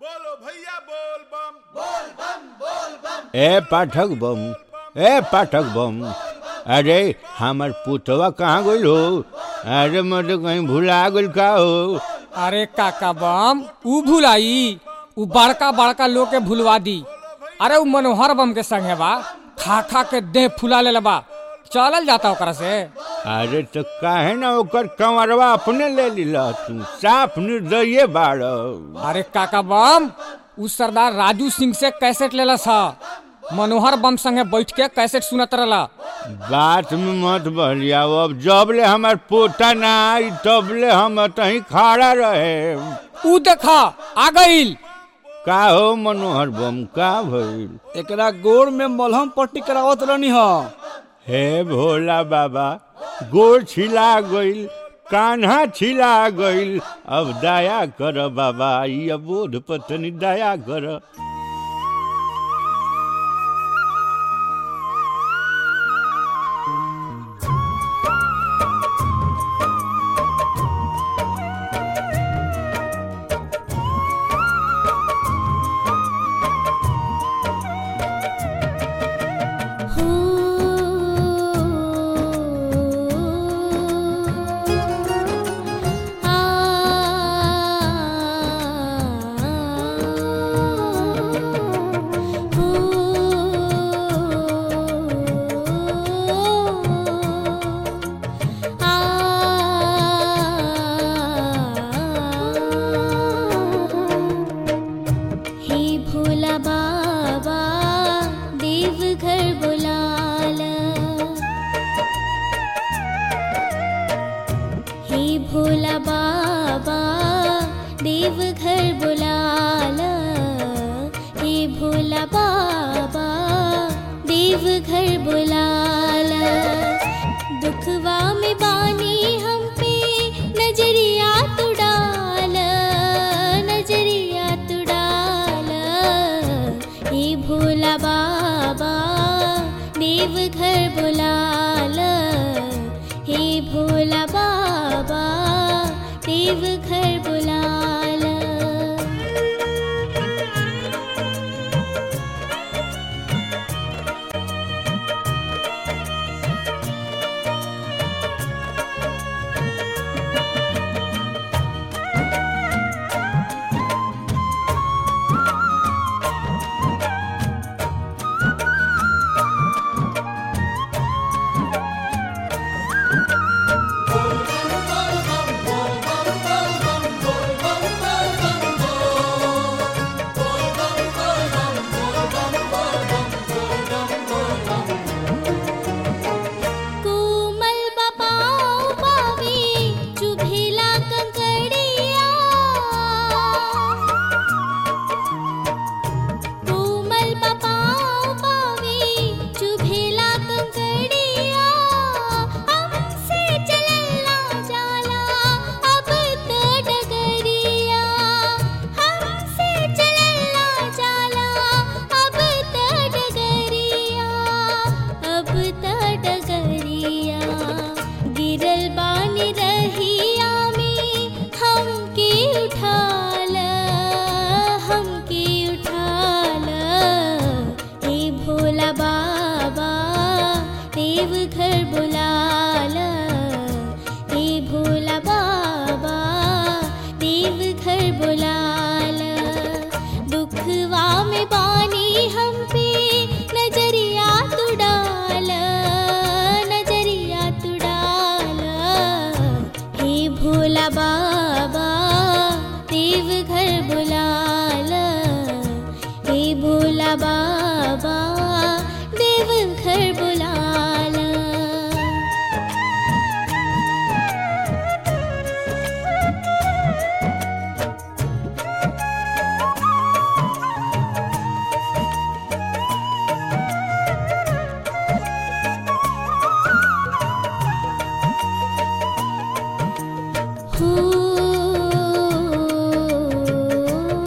बोलो भैया बोल बम ए पाठक बम ए पाठक बम अरे हमार पुतवा कहाँ गइल हो अरे मैं कहीं भुला गइल का हो अरे काका बम ऊ भुलाई ऊ बड़का बड़का लोग के भुलवा दी अरे ऊ मनोहर बम के संगे बा खा खा के देह फुला ले बा चलल जाता ओकरा से अरे तो काहे ना ओकर कंवरवा अपने ले लिला तू साफ निर्दये बाड़ अरे काका बम ऊ सरदार राजू सिंह से कैसेट लेला सा मनोहर बम संगे बैठ के कैसेट सुनत रहला बात में मत बहलिया अब जब ले हमार पोता ना आई तब ले हम तही खड़ा रहे ऊ देखा आ गइल का हो मनोहर बम का भइल एकरा गोड़ में मलहम पट्टी करावत रहनी ह हे भोला बाबा गोड़ छिला गइल कान्हा छिला गइल अब दया कर बाबा ई अबोध पत्नी दया कर हे भोला बाबा देवघर बुलाला हे भोला बाबा देवघर बुलाला हे भोला बाबा देवघर बुलाला दुखवा में बानी हम पे नजरिया तू डाल नजरिया तू डाल हे भोला बाबा देवघर बुलाल हे भोला बाबा देवघर बुलाल कोमल बपाओ पावे चुभेला कंकड़िया कोमल बपाओ पावे चुभेला कंकड़िया हमसे चलला जाला अब तो डगरिया हमसे चलला जाला अब तो डगरिया अब त डगरिया गिरल बानी रहिया में हमके उठाल हमके उठाल हे भोला बाबा देवघर बुलाल हे भोला बाबा देवघर बुलाल दुखवा में बानी हम पे नजरिया तू डाल नजरिया तू डाल हे भोला बाबा देवघर बुलाल हे भोला बाबा देवघर बुलाल हो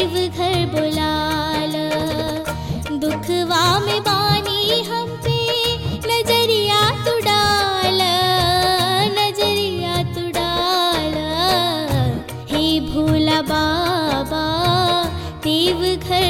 देव घर बुलाल दुखवा में बानी हम पे नजरिया तू डाल नजरिया तू डाल हे भोला बाबा देव घर